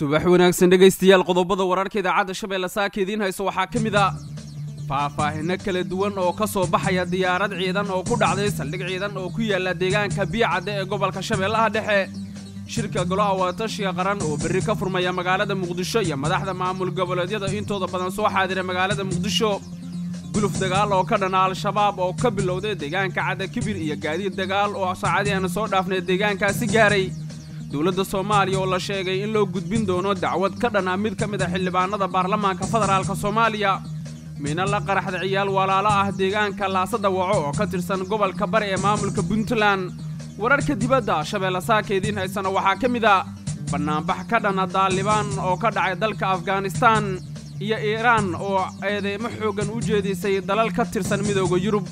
subax wanaagsan dhegaystayaal qodobada wararka idaacadda shabeelle saaka idiin hayso waxaa ka mid a faahfaahino kala duwan oo ka soo baxaya diyaarad ciidan oo ku dhacday saldhig ciidan oo ku yaalla deegaanka biyacadde ee gobolka shabeellaha dhexe shirka golaha wadatashiga qaran oo berri ka furmaya magaalada muqdisho iyo madaxda maamul goboleedyada intooda badan soo xaadira magaalada muqdisho guluf dagaal oo ka dhana al-shabaab oo ka bilowday deegaanka cadda kibir iyo gaadiid dagaal oo saacadii aanu soo dhaafnay deegaankaasi gaaray dowladda soomaaliya oo la sheegay in loo gudbin doono dacwad ka dhan ah mid ka mid a xildhibaanada baarlamaanka federaalka soomaaliya mina la qaraxda ciyaal walaalo ah deegaanka laasada waco oo ka tirsan gobolka bari ee maamulka puntland wararka dibadda shabeelle saaka idiin haysana waxaa ka mid a bannaanbax ka dhana daalibaan oo ka dhacay dalka afghanistaan iyo iiraan oo eedeymo xooggan u jeedisay dalal ka tirsan midooda yurub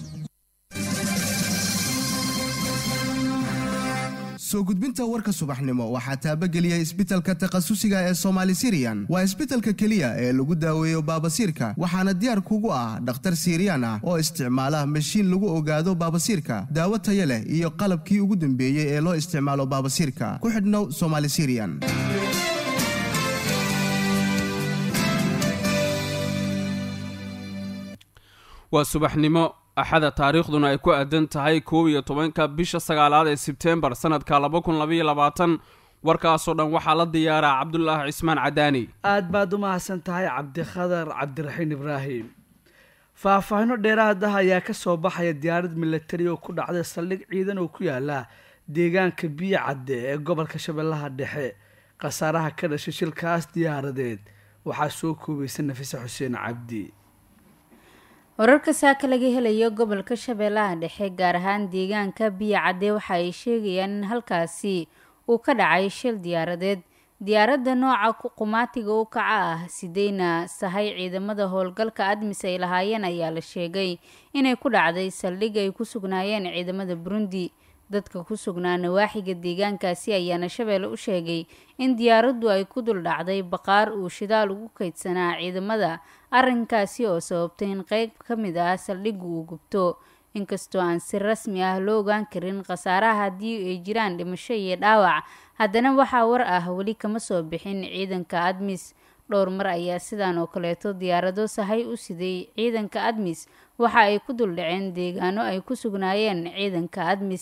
soo gudbinta warka subaxnimo waxaa taabageliyay isbitalka takhasusiga ee somaali siriyan waa isbitalka keliya ee lagu daaweeyo baabasiirka waxaana diyaar kugu ah dhakhtar siiriyaan ah oo isticmaala mashiin lagu ogaado baabasiirka daawo taya leh iyo qalabkii ugu dambeeyey ee loo isticmaalo baabasiirka ku xidhnow somaali siriyan waa subaxnimo axada taariikhduna ay ku aadan tahay koob iyo tobanka bisha sagaalaad ee sebteembar sannadka laba kun labaiyo labaatan warkaasoo dhan waxaa la diyaaraa cabdulaahi cismaan cadaani aad baad u mahadsan tahay cabdikhadar cabdiraxiin ibraahim faahfaahino dheeraad ah ayaa ka soo baxaya diyaarad milatari oo ku dhacday saldhig ciidan oo ku yaala deegaanka biyo cadde ee gobolka shabeellaha dhexe khasaaraha ka dhashay shilkaas diyaaradeed waxaa soo koobaysa nafise xuseen cabdi wararka saaka laga helayo gobolka shabeellaha dhexe gaar ahaan deegaanka biyo cadde waxa ay sheegayaan in halkaasi uu ka dhacay shil diyaaradeed diyaaradda nooca qumaatiga u kaca ah sideyna sahay ciidamada howlgalka admis ay lahaayeen ayaa la sheegay inay ku dhacday saldhig ay ku sugnaayeen ciidamada burundi dadka ku sugnaa nawaaxiga deegaankaasi ayaana shabeelle u sheegay in diyaaraddu ay ku dul dhacday baqaar uu shidaal ugu kaydsanaa ciidamada arrinkaasi oo sababtay in qeyb ka mid ah saldhiggu uu gubto inkastoo aan si rasmi ah loo ogaan karin khasaaraha haddii ay jiraan dhimasho iyo dhaawac haddana waxaa war ah weli kama soo bixin ciidanka admis dhowr mar ayaa sidan oo kaleeto diyaarado sahay u siday ciidanka admis waxa ay ku dul dhaceen deegaano ay ku sugnaayeen ciidanka admis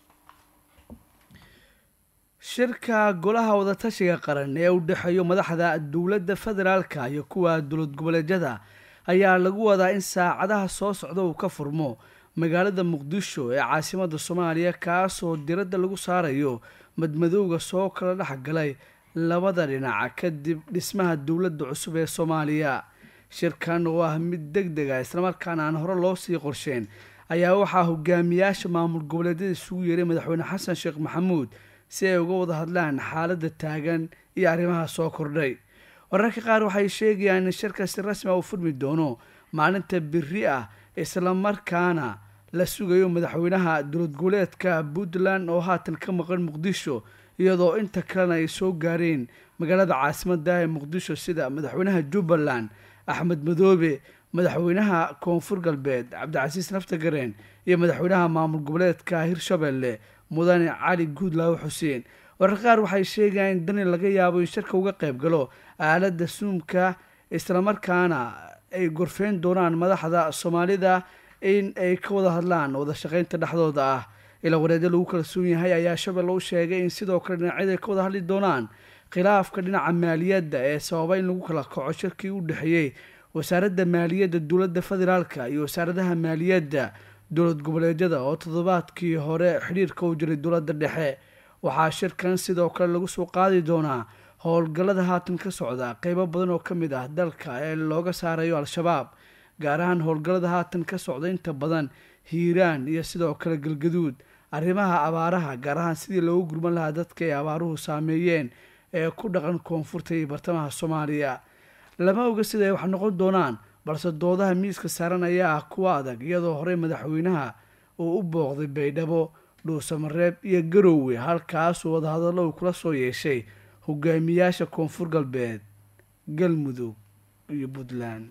shirka golaha wadatashiga qaran ee u dhexeeyo madaxda dowladda federaalka iyo kuwa dowlad goboleedyada ayaa lagu wadaa in saacadaha soo socda uu ka furmo magaalada muqdisho ee caasimada soomaaliya kaasoo diradda lagu saarayo madmadowga soo kala dhexgalay labada dhinac kadib dhismaha dowladda cusub ee soomaaliya shirkan oo ah mid deg deg a islamarkaana aan hore loo sii qorsheen ayaa waxaa hogaamiyaasha maamul goboleedyada isugu yeeray madaxweyne xasan sheekh maxamuud si ay uga wada hadlaan xaaladda taagan iyo arrimaha soo kordhay wararka qaar waxay sheegayaan in shirka si rasmi a uu furmi doono maalinta biri ah islamarkaana la sugayo madaxweynaha dowlad goboleedka puntland oo haatan ka maqan muqdisho iyadoo inta kalena ay soo gaareen magaalada caasimadda ee muqdisho sida madaxweynaha jubbaland axmed madoobe madaxweynaha koonfur galbeed cabdicasiis naftagareen iyo madaxweynaha maamul goboleedka hirshabelle mudane cali guudlaawo xuseen warar qaar waxay sheegayaan in dani laga yaabo in shirka uga qayb galo aaladda suumka islamarkaana ay gorfeyn doonaan madaxda soomaalida in ay ka wada hadlaan wada shaqeynta dhexdooda ah ilaa wareedyo lagu kalsoon yahay ayaa shabeelle u sheegay in sidoo kale dhinacyada ay ka wada hadli doonaan khilaafka dhinaca maaliyadda ee sababa in lagu kala kaco shirkii u dhexeeyey wasaaradda maaliyadda dowladda federaalka iyo wasaaradaha maaliyadda dowlad goboleedyada oo toddobaadkii hore xidhiirka u jiray dowladda dhexe waxaa shirkan sidoo kale lagu soo qaadi doonaa howlgallada haatan ka socda qeybo badan oo ka mid ah dalka ee looga saarayo al-shabaab gaar ahaan howlgallada haatan ka socda inta badan hiiraan iyo sidoo kale galgaduud arrimaha abaaraha gaar ahaan sidii loogu gurman lahaa dadka ay abaaruhu saameeyeen ee ku dhaqan koonfurta iyo bartamaha soomaaliya lama oga sida ay wax noqon doonaan balse doodaha miiska saaran ayaa ah kuwa adag iyadoo horey madaxweynaha uu u booqday baydhabo dhuusamareeb iyo garoowe halkaasuu wadahadallo uu kula soo yeeshay hogaamiyaasha koonfur galbeed galmudug iyo puntland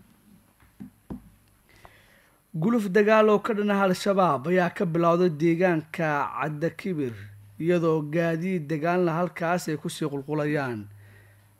guluf dagaal oo ka dhanaha al-shabaab ayaa ka bilowday deegaanka cadda kibir iyadoo gaadiid dagaalna halkaas ay kusii qulqulayaan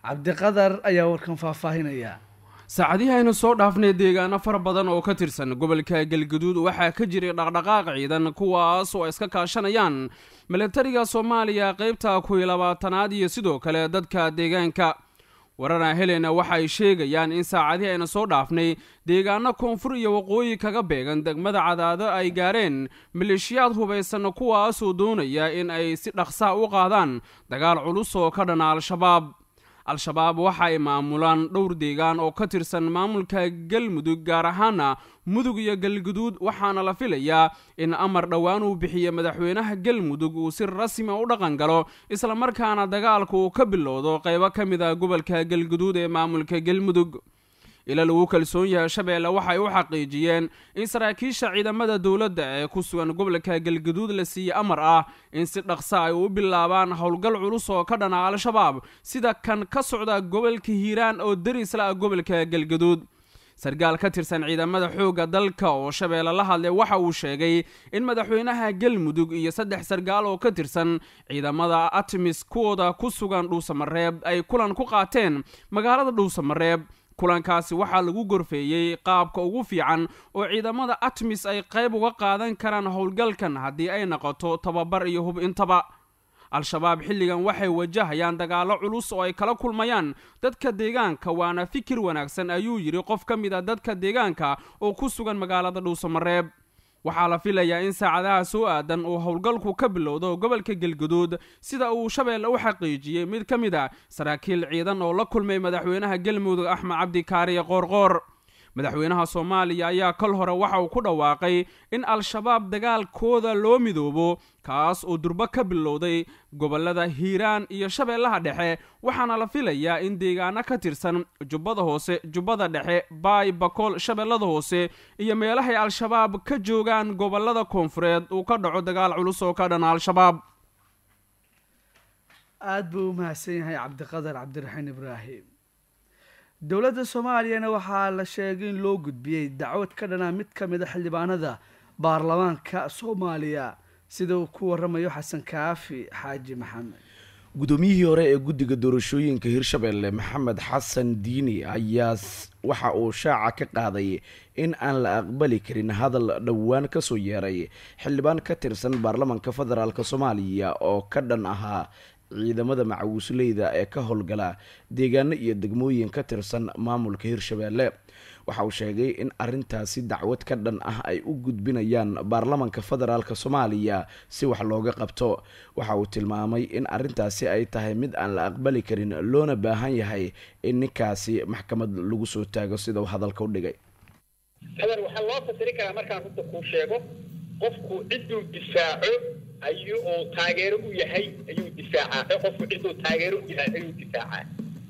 cabdiqadar ayaa warkan faahfaahinaya saacadihii aynu soo dhaafnay deegaano fara badan oo ka tirsan gobolka galgaduud waxaa ka jiray dhaqdhaqaaq ciidan kuwaas oo iska kaashanayaan milatariga soomaaliya qaybta kuwii labaatanaad iyo sidoo kale dadka deegaanka warana helena waxa ay sheegayaan in saacadihii aynu soo dhaafnay deegaano koonfur iyo waqooyi kaga beegan degmada cadaado ay gaareen maleeshiyaad hubaysan kuwaasoo doonaya in ay si dhaqsaa u qaadaan dagaal culus oo ka dhana al-shabaab al-shabaab waxa ay maamulaan dhowr deegaan oo ka tirsan maamulka galmudug gaar ahaana mudug iyo galguduud waxaana la filayaa in amar dhowaan uu bixiye madaxweynaha galmudug uu si rasmi u dhaqan galo islamarkaana dagaalka uu ka bilowdo qaybo ka mid a gobolka galguduud ee maamulka galmudug ila lagu kalsoon yahay shabeelle waxay u xaqiijiyeen in saraakiisha ciidamada dowladda ee ku sugan gobolka galgaduud la siiyey amar ah in si dhaqsa ay u bilaabaan howlgal culus oo ka dhana al-shabaab sida kan ka socda gobolka hiiraan oo darisla ah gobolka galgaduud sarkaal ka tirsan ciidamada xoogga dalka oo shabeelle la hadlay waxa uu sheegay in madaxweynaha galmudug iyo saddex sarkaal oo ka tirsan ciidamada atmis kuwooda ku sugan dhuusamareeb ay kulan ku qaateen magaalada dhuusamareeb kulankaasi waxaa lagu gorfeeyey qaabka ugu fiican oo ciidamada atmis ay qayb uga qaadan karaan howlgalkan haddii ay noqoto tababar iyo hub intaba al-shabaab xilligan waxay wajahayaan dagaallo culus oo ay kala kulmayaan dadka deegaanka waana fikir wanaagsan ayuu yidhi qof ka mid a dadka deegaanka oo ku sugan magaalada dhuusamareeb waxaa la filayaa in saacadaha soo aadan uu howlgalku ka bilowdo gobolka galguduud sida uu shabeelle u xaqiijiyey mid ka mid a saraakiil ciidan oo la kulmay madaxweynaha galmudug axmed cabdi kaariye qoorqoor madaxweynaha soomaaliya ayaa kol hore waxa uu ku dhawaaqay in al-shabaab dagaalkooda loo midoobo kaas oo durbo ka bilowday gobolada hiiraan iyo shabeellaha dhexe waxaana la filayaa in deegaano ka tirsan jubbada hoose jubbada dhexe baay bakool shabeellada hoose iyo meelahay al-shabaab ka joogaan gobolada koonfureed uu ka dhaco dagaal culus oo ka dhana al-shabaab aada buu u mahadsan yahay cabdiqadar cabdiraxiin ibraahim dowladda soomaaliyana waxaa la sheegay in loo gudbiyey dacwad ka dhanaa mid ka mid a xildhibaanada baarlamaanka soomaaliya sida uu ku waramayo xasan kaafi xaaji maxamed guddoomiyihii hore ee guddiga doorashooyinka hirshabelle maxamed xasan diini ayaa waxa uu shaaca ka qaaday in aan la aqbali karin hadal dhowaan kasoo yeeray xildhibaan ka tirsan baarlamaanka federaalk soomaaliya oo ka dhan ahaa ciidamada macawisleyda ee ka howlgala deegaano iyo degmooyin ka tirsan maamulka hirshabelle waxa uu sheegay in arintaasi dacwad ka dhan ah ay u gudbinayaan baarlamanka federaalk soomaaliya si wax looga qabto waxa uu tilmaamay in arintaasi ay tahay mid aan la aqbali karin loona baahan yahay in ninkaasi maxkamad lagu soo taago sida uu hadalka u dhigay hadan waxaa loo fasiri karaa markaan runta kuu sheego qofku cidduu difaaco ayuu uu taageero u yahay ayuu difaacaa qofku cidduu taageero u yahay ayuu difaacaa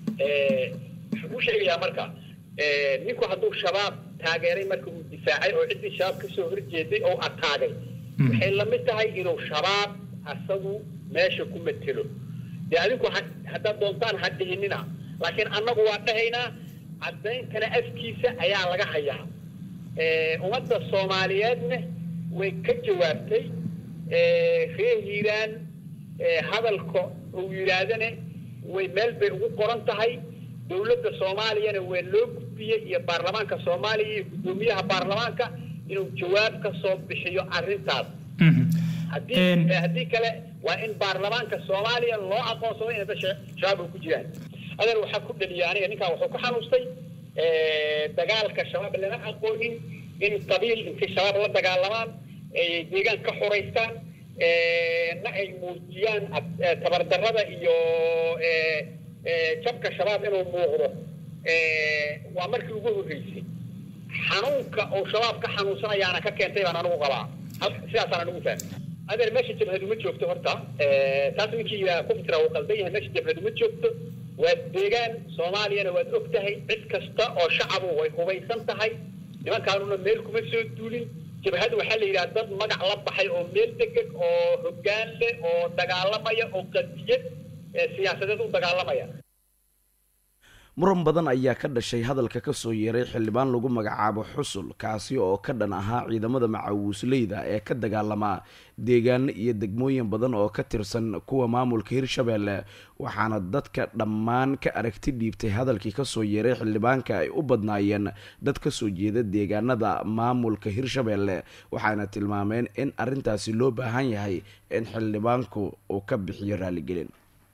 wuxuu u sheegayaa marka ninku hadduu shabaab taageeray marka uu difaacay oo ciddii shabaab kasoo horjeeday oo ataagay waxay lamid tahay inuu shabaab asagu meesha ku matelo dee adinku haddaad doontaan ha dhihinina laakiin annagu waa dhahaynaa caddayntana afkiisa ayaa laga hayaa ummadda soomaaliyeedna way ka jawaabtay reer hiiraan hadalka uu yidhaahdane way meel bay ugu qoran tahay dowladda soomaaliyana waa loo gudbiyey iyo baarlamaanka soomaaliya iyo guddoomiyaha baarlamaanka inuu jawaab ka soo bixiyo arrintaas haddii haddii kale waa in baarlamaanka soomaaliya loo aqoonsado inay da shabaab ku jiraan adeer waxaa ku dhaliyay aniga ninkaa wuxuu ku xanuustay dagaalka shabaab lama aqoonin in qabiil intay shabaab la dagaalamaan ay deegaan ka xoraystaan na ay muujiyaan tabardarrada iyo jabka shabaab inuu muuqdo waa markii ugu horreysay xanuunka oo shabaab ka xanuunsanayaana ka keentay baan anigu qabaa sidaasaan anigu fahmay adeer meesha jabhadu ma joogto horta taas ninkii yidhaha ku fitira uu qaldan yahay meesha jabhadu ma joogto waa deegaan soomaaliyana waad og tahay cid kasta oo shacabu way hubaysan tahay nimankaanuna meel kuma soo duulin jabhadu waxaa la yidhaha dad magac la baxay oo meel degeg oo hoggaan leh oo dagaalamaya oo qadiyad siyaasadeed u dagaalamaya muran badan ayaa ka dhashay hadalka kasoo yeeray xildhibaan lagu magacaabo xusul kaasi oo ka dhan ahaa ciidamada macawiisleyda ee ka dagaalama deegaano iyo degmooyin badan oo ka tirsan kuwa maamulka hirshabeelle waxaana dadka dhammaan ka aragti dhiibtay hadalkii kasoo yeeray xildhibaanka ay u badnaayeen dad kasoo jeeda deegaanada maamulka hirshabeelle waxaana tilmaameen in arrintaasi loo baahan yahay in xildhibaanku uu ka bixiyo raaligelin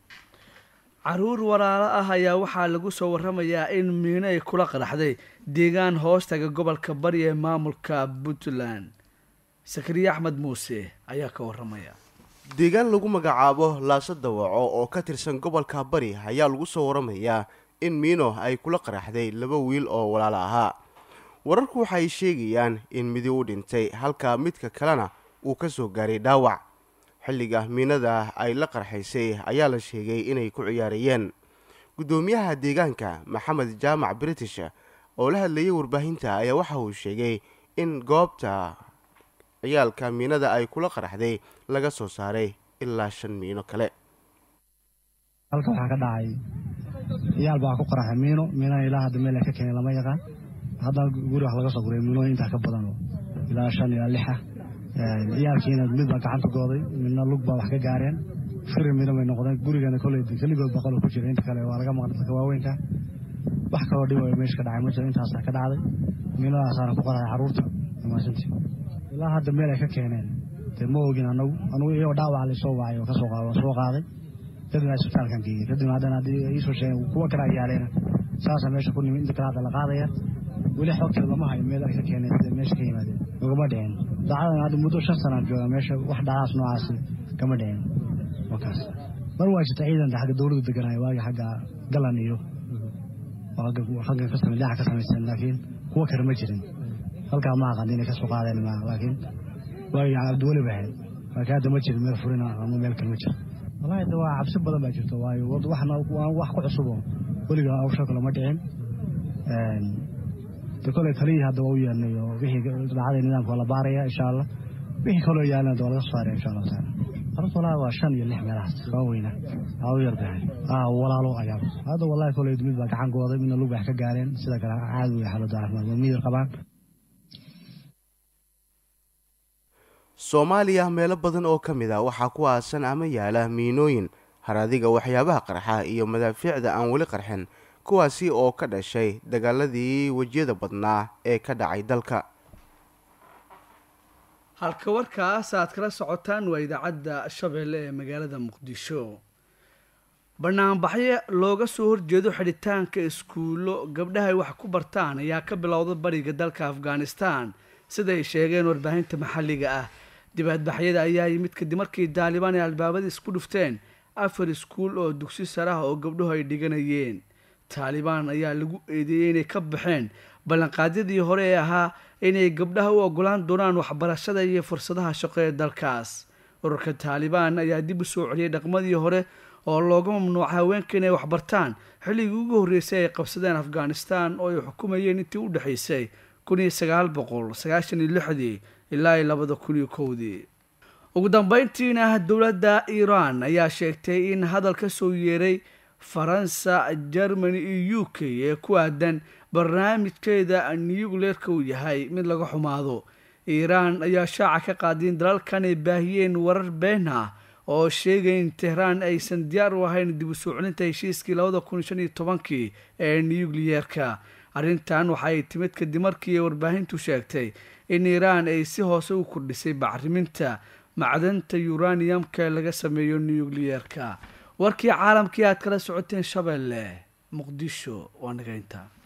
caruur walaalo ah ayaa waxaa lagu soo waramayaa in miino ay kula qaraxday deegaan hoostaga gobolka bari ee maamulka puntland sakariye axmed muuse ayaa ka waramaya deegaan lagu magacaabo laaso dawaco oo ka tirsan gobolka bari ayaa lagu soo waramayaa in miino ay kula qaraxday laba wiil oo walaalo ahaa wararku waxay sheegayaan in midi u dhintay halka midka kalena uu ka soo gaaray dhaawac xilliga miinada ay la qarxaysay ayaa la sheegay inay ku ciyaarayeen guddoomiyaha deegaanka maxamed jaamac british oo la hadlayay warbaahinta ayaa waxa uu sheegay in goobta ciyaalka miinada ay kula qaraxday laga soo saaray ilaa shan miino kale halka waxaa ka dhacay ciyaal baa ku qaraxay miino miinana ilaa hadda meel ay ka keenay lama yaqaan hadda guri wax laga soo guray miinooyin intaa ka badan ilaa shan ilaa lixa ciyaalkiina mid baa gacanta gooday midna lug baa wax ka gaareen firi miino bay noqdeen gurigana koley keligood baqalo ku jira inta kale waa laga maqan dadka waaweynka wax kaloo dhib oo meesha ka dhacay ma jiro intaasaa ka dhacday miinadaasaana ku qaraxay carruurta maasantii ilaa hadda meel ay ka keeneen dee ma ogin anagu anugu iyagoo dhaawaca laysoo wacay oo kasoo qaado soo qaaday kadibna isbitaalkan geeyey kadibna haddana haddii iisoo sheegeen kuwa kale ay yaaleen saasa meesha ku nimi inta kale hadda la qaadaya weli xogteeda lama hayo meel ay ka keeneen sida meesha ka yimaadeen ugama dhicin daacadan hadda muddo shan sanaan jooga meesha wax dhacaas noocaasi kama dhicin wakaas mar waa jirta ciidan xagga dowladdu deganaayo waagi xagga galan iyo xaggan ka samay dhinaca ka samaysan laakiin kuwa kale ma jirin halkaa ma aqaan inay kasoo qaadeen ma laakiin waagi cabdiweli ba ahayd laakiin hadda ma jirin meel furina ama meel kale ma jiro wallahi de waa cabsi badan baa jirto waayo waxna wax ku cusubo weliga awsha kale ma dhicin de kole taliyii hadda waa u yeelnay oo wixii dhacday nidaamka waa la baaraya insha allah wixii kaloo yaalna de waa laga soo saaraya insha allah taala horta wallahi waa shan iyo lix meelahaas waa weyna waa u yardahay walaalo ayaa hadda wallahi koley mid baa gacan gooday midna lug wax ka gaareen sida kale caadi wey xaaladda caafimaad waa miyir qabaan soomaaliya meelo badan oo ka mid a waxaa ku aasan ama yaala miinooyin haradiga waxyaabaha qarxa iyo madaafiicda aan weli qarxin kuwaasi oo ka dhashay dagaaladii wejiyada badnaa ee ka dhacay dalka halka warkaas aad kala socotaan waa idaacadda shabeelle ee magaalada muqdisho banaanbaxyo looga soo horjeedo xidhitaanka iskuullo gabdhahay wax ku bartaan ayaa ka bilowda bariga dalka afghanistan siday sheegeen warbaahinta maxalliga ah dibaadbaxyada ayaa yimid kadib markii daalibaan ay albaabada isku dhufteen afar iskuul oo dugsi sare ah oo gabdhuhu ay dhiganayeen taalibaan ayaa lagu eedeeyey inay ka baxeen ballanqaadyadii hore ee ahaa inay gabdhaha u ogolaan doonaan waxbarashada iyo fursadaha shaqo ee dalkaas ururka taalibaan ayaa dib u soo celiyay dhaqmadii hore oo looga mamnuuca haweenka inay waxbartaan xilligii ugu horreysay ay qabsadeen afghanistan oo ay xukumayeen intii u dhexaysay kun iyo sagaal boqol sagaashan iyo lixdii ilaa iyo labada kun iyo kowdii ugu dambeyntiina dowladda iiraan ayaa sheegtay in hadal ka soo yeeray faransa germany iyo u k ee ku aadan barnaamijkeeda newgleerka uu yahay mid laga xumaado iiraan ayaa shaaca ka qaaday in dalalkan ay baahiyeen warar been ah oo sheegay in tehraan aysan diyaar u ahayn dib u soo celinta heshiiskii labada kun shan iyo tobankii ee newgleerka arrintan waxa ay timid kadib markii warbaahintu sheegtay in iiraan ay si hoose u kordhisay bacriminta macdanta yuraniyamka ee laga sameeyo newgleerka warkii caalamkii aad kala socoteen shabeelle muqdisho waa naga intaa